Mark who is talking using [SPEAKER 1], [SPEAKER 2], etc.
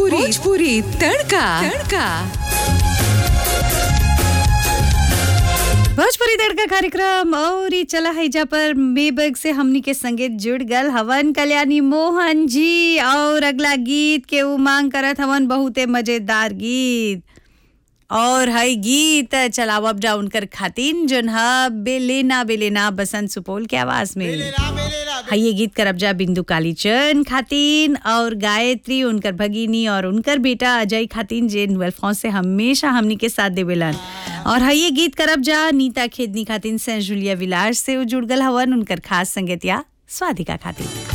[SPEAKER 1] भोजपुरी भोजपुरी तड़का तड़का
[SPEAKER 2] भोजपुरी तड़का कार्यक्रम और ई चला है जा पर मेबग से हमनी के संगे जुड़ गल हवन कल्याणी मोहन जी और अगला गीत के उमांग करत हवन बहुते मजेदार गीत और हई गीत चलाव अप डाउन कर खातिन जोन ह बेलेना बेलेना बसंत सुपौल के आवाज में हई ये गीत करब जा बिंदु कालीचंद खातिन और गायत्री उनकर भगिनी और उनकर बेटा अजय खातिन जे वेलफॉन्स से हमेशा हमनी के साथ देवेलन और हई ये गीत करब जा नीता खेदनी खातिन सेंट जूलिया विलास से उ जुड़ गल हवन उनकर खास संगतिया स्वादिका खातिन